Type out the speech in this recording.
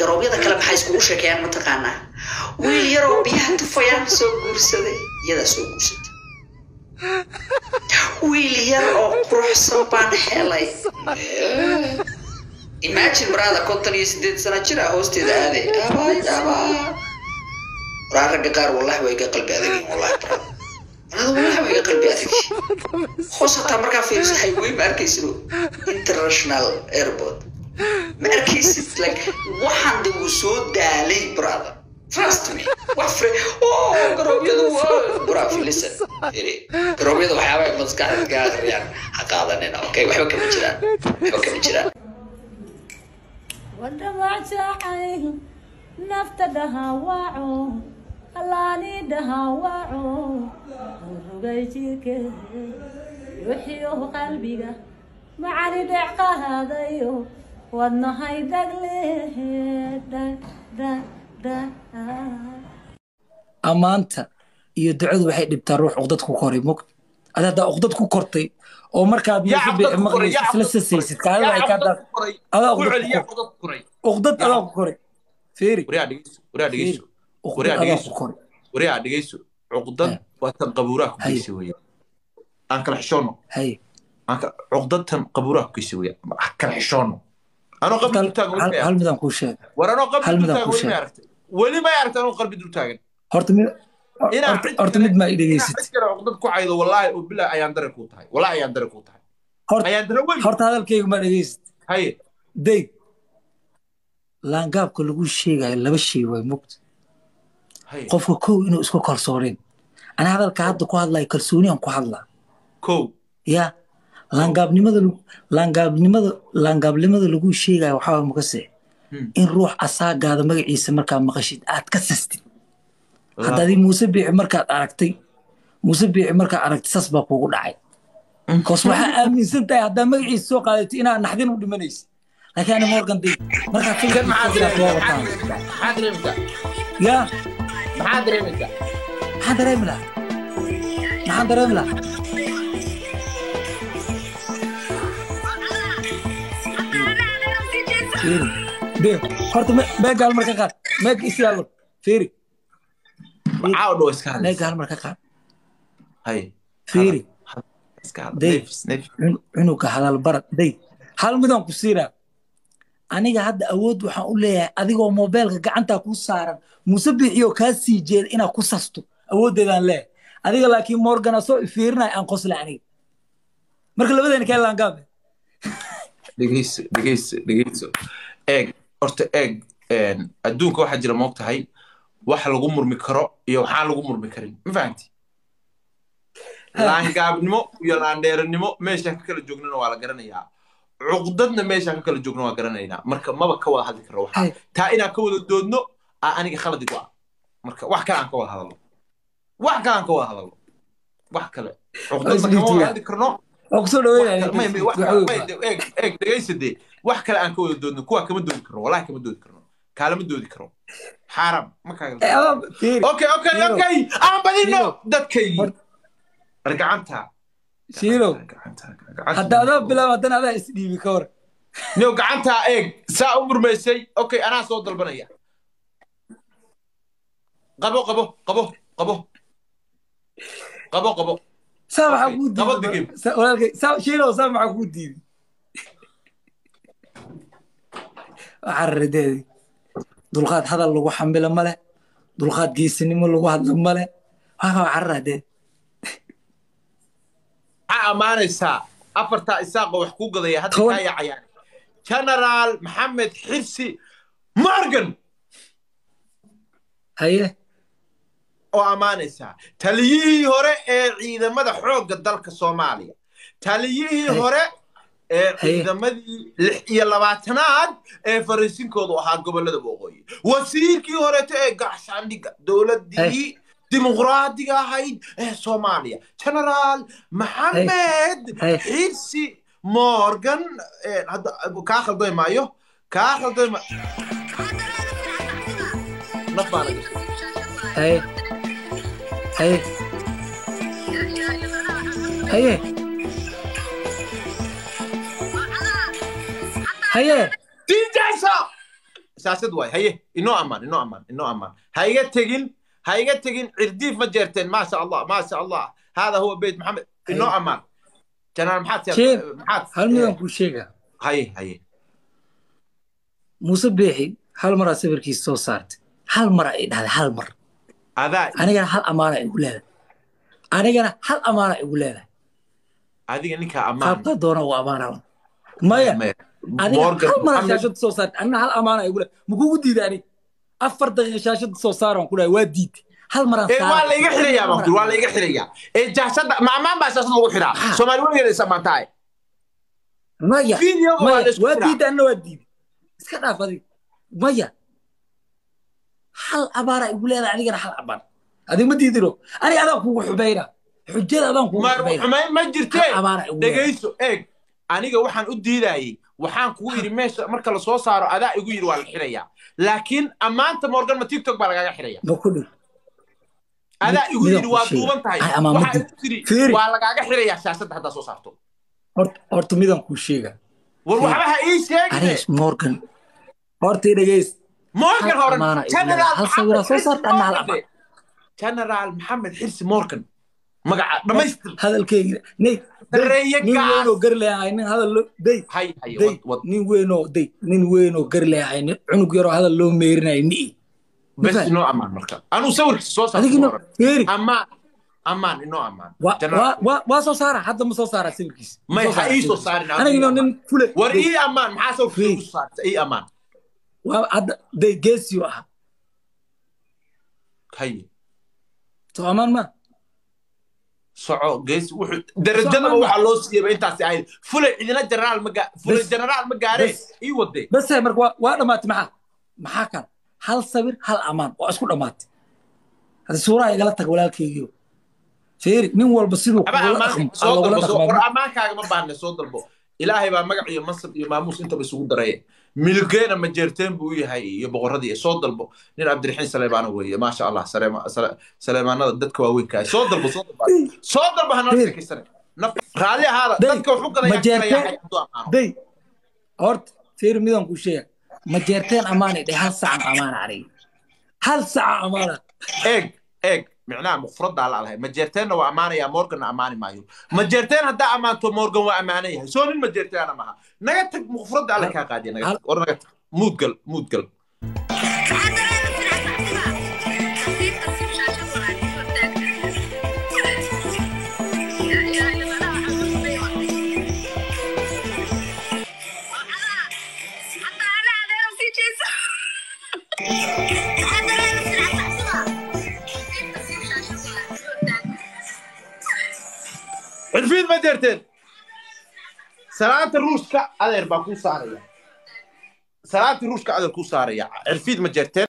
garoobyada kale maxay iskugu sheekeeyaan mataqaanaa wiil yaroo biyaha tufayaan soo guursaday iyadaa soo guursatay wiil yar oo quruxsan baan helay imagine maraada konton iyo sideed sana jira hoosteeda aaday abay abaa waraa ragga qaar wallahi way iga qalbi adagin wallahi barada anada wallahi way iga qalbi adagin hoos hataa markaa fiiriso highway ma arkaysid international airport ma arkaysid like waxaan de wuu soo daalay brother trust me wax fre oh garoobyadu waa bravo listen iri garoobyada waxyaaba ay maskaxda ka akhriyaan ha qaadanina okay waxba kama jiraan waxba kama jiraan wadhamacjacay nafta dhahawaaco allaani dhahawaaco rugay jirke ruuxiyo qalbiga macani dhec qaadayo wadnahay dhagle ammaanta iyo ducadu waxay dhibtaa ruux uqdad ku koray mog ad haddaa uqdad ku kortay oo markaad maqlaysa isla sasaysid kaada waxay kaa daa adaa uqdad adaa ku koray feeri uqdad adaa ku koray wariyaa dhegeyso cuqdad waa tan qabuuraha ku geysa weya aan kala xishoono haye cuqdad tan qabuuraha ku geysa weya kala xishoono anoo qabri dultaagan weli hal midaan kuu sheeg war anoo qabri hal midaan dultaagan kuu weli ma sheeg aragtay weli may aragtay anoo qalbi dultaagan horta mid Inaa horta- cid horta kale- mid maa i dhegeysid cid kale cuqdad ku caydo wallaahi oo bilaa ayaan dare kuu tahay wallaahi ayaan dare kuu tahay Horta- ayaan dare weyn horta hadalkayga maa dhegeysid haye day laangaabka lagu sheegayo laba shay waay mogta haye qofka kow inuu isku kalsooneen ana hadalka hadda ku hadlayo kalsooniyaan ku hadlaa kow ya laangaabnimada lagu- laangaabnimada laangaabnimada lagu sheegayo waxaa waay mukase Hmm. in ruux asaagaada magaciisa markaa maqashid aad ka sastid haddaadii muuse biixi markaad aragtay muuse biixi markaad aragtay sas baa kuugu dhacay koos waxaa aaminsan tahay haddaa magaciisa soo qaadatay inaad naxdin u dhimanaysid laakiin ani morgan day markaad kan maxaa fikirkiisa soo dareemaysaa wataan maxaa dareemaysaa ya maxaa dareemaysaa maxaan dareemi lahaa maxaan dareemi lahaa Fiiri. de horta me- meega hal mar ka qaad meega isi yaallo fiiri maxaa u dhow iska meega hadlaysa hal mar ka qaad haye fiiri iska hadla Day. nefis nefis cun- cunuga hadal barad day hal midaan ku siinaa aniga hadda awood waxaan u leeyahay adigoo moobeelka gacantaa kuu saaran muuse biixiyo kaa sii jeeda inaad ku sasto awooddeedaan leeyahay adiga laakiin morgana soo ifiirinaya aan qosla aniga marka labadeena kee laangaabe dhegeyso dhegeyso dhegeyso eeg horta eeg een, adduunka waxaa jira moog tahay wax lagu murmi karo iyo waxaan lagu murmi karin ma fahanti laangaabnimo iyo laandheeranimo meeshaan ka kala joognana waa la garanayaa cuqdadna meeshaan ka kala joogna waa garanaynaa marka maba ka wada hadli karo waxa Hey. taa inaan ka wada doodno aa aniga khaladi ku ah marka wax kale aan ka wada hadalno wax kale aan ka wada hadalno wax kale cuqdadna kama wada hadli karno oo kusoo eeg dhegaysa dee wax kale aan ka wada doodno kuwaa kama doodi karno wallahi kama doodi karno kaalama doodi karo xaaraam ma kaaga dhaweynaya okay okay Shiilow. okay aan badino Shiilow. dadkaygii Hor- war gacanta shiilow gacanta hadda adaa bilaab haddana adaa isdhiibi ka hor niyo gacantaa eeg saa u murmaysay okay anaa soo dalbanaya qabo qabo qabo qabo qabo qabo saa maxaa Okay, kuu qabo diiday digim. Sa- walaalkay saa shiilow saa maxaa kuu diiday cararideedii dulqaad hadal lagu xambilo male dulqaad geesinimo lagu hadlo male waxaa cararadeed maxaa ammaanaysaa afartaa isaaqa wax kuu gadaya hadda Toban. kaa yacayaan generaal maxamed xirsi morgan haye oo ammaanaysaa taliyihii hore ee ciidamada xoogga dalka soomaaliya taliyihii Hey. hore ee Hey. ciidamadii lix iyo labaatanaad ee fariisinkoodu ahaa gobollada waqooyi wasiirkii horeeto ee gacshaandhigga dowladdii dimuqraadiga ahayd ee soomaaliya generaal maxamed Hey. xirsi morgan ee, hadda kaa khalday maayo kaa khalday ma naf baana gashay haye haye haye haye diidaysa shaashad waay haye inoo ammaan inoo ammaan inoo ammaan ha iga tegin ha iga tegin cirdiif ma jeerteen maasha allah maasha allah hada huwa beyt maxamed inoo ammaan janaal maxaad Sheekh, maxaad hal midaan kuu sheegaa haye haye muuse beexi hal maraa sawirkiisa soo saartay hal mara ay dhahday hal mar adaa anigana hal amaana igu leedahay anigana hal amaana igu leedahay adiga ninkaa ammaan qaabkaa doona uu amaana maya adiga Morgan hal mara Mohammed- shaashada soo saartay anina hal amaana igu leedahay makugu diiday aniga afar daqiiqa shaashada soo saaran ku dhahay waa diiday hal maraan ee waa la iga xirayaa baan kuri waa la iga xirayaa ee jaashada ma ammaan baa shaashada lagu xiraa Ah. soomaali weligeeda is ammaantahay maya Video waa maya la isku waa xiraa. diiday anna waa diiday iska dhaaf adiga maya hal amaana igu leedahay anigana hal amaan adiga ma diidino aniga adaan kugu xubayna xujada adaan kugu ma xubayna xumayn ma jirtee hal amaana igu leedahay dhegayso eeg aniga waxaan u diidayey waxaan kugu yidhi meesha marka la soo saaro adaa igu yidhi waa la xirayaa laakiin ammaanta morgan ma tiktok baa lagaaga xiraya ma ku dhig adaa igu midaan yidhi ku waa sheegay. duuban tahay Ay, ammaan ma waxaa jirto. igu tiri Fiiri. waa lagaaga xirayaa shaashadda haddaa soo saarto horta horta midaan kuu sheega war Fiiri. waxba ha ii sheegine aniga morgan horta i dhegeys morgan hal horan amaana igu general leedahay. hal sawiraa soo saarta anna hal amaan general maxamed xirsi morgan magaca dhammaystir hadalkeyga nay Dareeye nin gaas. weynoo gar leeyahay nin hadal loo day hay hay day wad wad nin weynoo day nin weynoo gar leeyahay nin cunug yaroo hadal loo meerinayo mi'i bes Mafahant? inoo ammaan marka anuu sawirkiisa soo adigina saarto feeri ammaan ammaan inoo ammaan waa General. waa- waa waa soo saara hadda ma soo saara sawirkiisa Ma may soo ha saara ii soo sawirkiisa. saarin anigina nin fule war day, ii ammaan maxaa sawirkiisa Fiiri. ugu saarta ii ammaan waa hadda day geesiyo ah haye soo amaan ma soco gees wuxuu darajadaba Socmaan. waxaa loo siiyeyba intaasi ahayd fulay cidina generaal ma gaa fulay Bes. generaal ma gaaree Bes. ii wadee bas hay marka waa- waa dhammaatay maxaa maxaa kale hal sawir hal amaan waa isku dhammaatay hadda suuraha igala tag walaalkeygiyo feeri nin walba siduu aba kugula ammaan dhaqmo soo lagula dalbo soo- war dhaqmaa ammaankaaga ma baahne soo dalbo ilaahay baa magac iyo mansab iyo maamuus intaba isugu daraye milgeena majeerteen buu u yahay iyo boqorradii soo dalbo nin cabdiraxiin saleebaano weeye maasha allah Saleema- Sale- saleemaanada dadka waaweynkaa soo dalbo soo dalbo soo dalbo hanala Fiir. sheekaysane naf raalli ahaada Day, dadka wuxuu gadayaa majeerteen- karayaa hadduu ammaano day horta feeri midaan kuu sheega ma jeerteen amaanay dhe hal sacan amaana aniga hal saca amaana eeg eeg micnaha mufradaa la lahay majeerteenna waa ammaanaya morganna ammaani maayo majeerteen haddaa ammaanto morgan waa ammaanan yahay soo nin majeerteena maha naga tag mufradda alla kaa qaadiya naga tag war naga tag muudgal muudgal cirfiid majeerteen salaanta ruushka adeer baa kuu saaraya salaantii ruushka adeer kuu saaraya cirfiid majeerteen